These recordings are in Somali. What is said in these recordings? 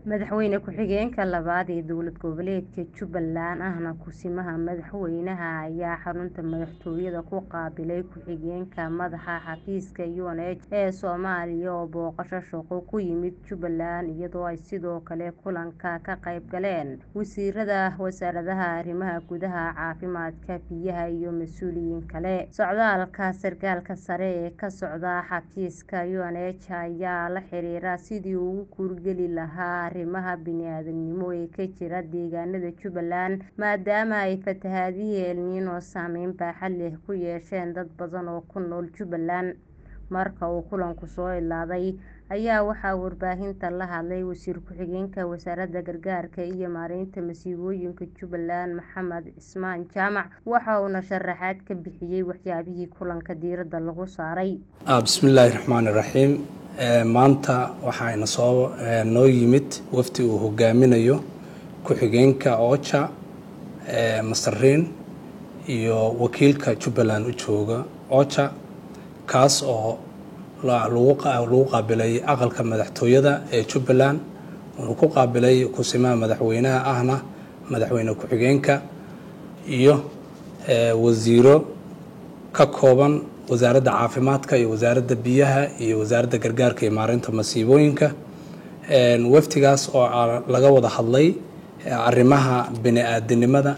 madaxweyne ku-xigeenka labaad ee dowlad goboleedka jubbaland ahna kusimaha madaxweynaha ayaa xarunta madaxtooyada ku qaabilay ku-xigeenka madaxa xafiiska UNH ee soomaaliya oo booqasho shaqo ku yimid jubbaland iyadoo ay sidoo kale kulanka ka qayb galeen wasiirada wasaaradaha arrimaha gudaha caafimaadka biyaha iyo mas'uuliyiin kale socdaalka sarkaalka sare ee ka socda xafiiska UNH ayaa la xiriira sidii uu ugu guurgeli lahaa arrimaha bini'aadantinimo ee ka jira deegaanada jubbaland maadaama ay fatahaadihii el niino saameyn baaxad leh ku yeesheen dad badan oo ku nool jubbaland marka uu kulanku soo ilaaday ayaa waxaa warbaahinta la hadlay wasiir ku-xigeenka wasaaradda gargaarka iyo maareynta masiibooyinka jubbaland maxamed cismaan jaamac waxa uuna sharaxaad ka bixiyay waxyaabihii kulanka diiradda lagu saaray bismillaahi raxmaani raxiim maanta waxaana soo noo yimid wafdi uu hogaaminayo ku-xigeenka oja masariin iyo wakiilka jubbaland u jooga oja kaas oo lagu qaabilay aqalka madaxtooyada ee jubbaland wuxuu ku qaabilay kusimaha madaxweynaha ahna madaxweyne ku-xigeenka iyo wasiiro ka kooban wasaaradda caafimaadka iyo wasaaradda biyaha iyo wasaaradda gargaarka iyo maareynta masiibooyinka wafdigaas oo laga wada hadlay arrimaha bini-aadinimada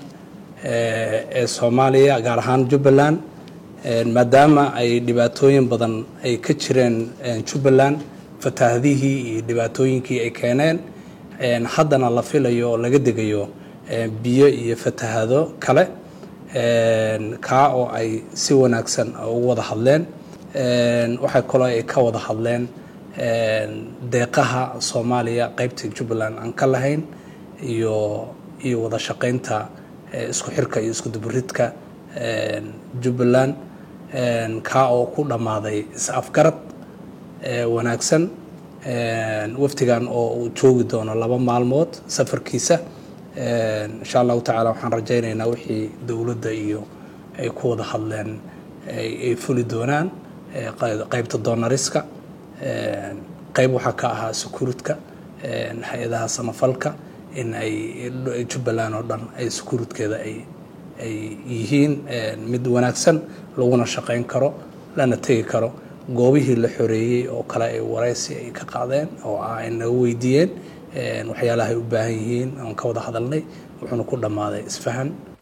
ee soomaaliya gaar ahaan jubbaland maadaama ay dhibaatooyin badan ay ka jireen jubbaland fataahadihii iyo dhibaatooyinkii ay keeneen haddana la filayo oo laga degayo biyo iyo fatahado kale kaa oo ay si wanaagsan ugu wada hadleen waxay kaloo ay ka wada hadleen deeqaha soomaaliya qeybta jubbaland aan ka lahayn iyo iyo wada shaqeynta isku xirka iyo isku duburidka jubbaland kaa oo ku dhammaaday is-afgarad wanaagsan wafdigan oo uu joogi doono laba maalmood safarkiisa insha allahu tacaala waxaan rajaynaynaa wixii dowladda iyo ay ku wada hadleen ay fuli doonaan qeybta doonariska qeyb waxaa ka ahaa sukuuridka hay-adaha samafalka in ay jubbaland oo dhan ay sukuuridkeeda ay ay yihiin mid wanaagsan laguna shaqeyn karo lana tegi karo goobihii la xoreeyey oo kale ay wareysi ay ka qaadeen oo ah ay naga weydiiyeen waxyaalaha ay u baahan yihiin aan ka wada hadalnay wuxuuna ku dhammaaday isfahan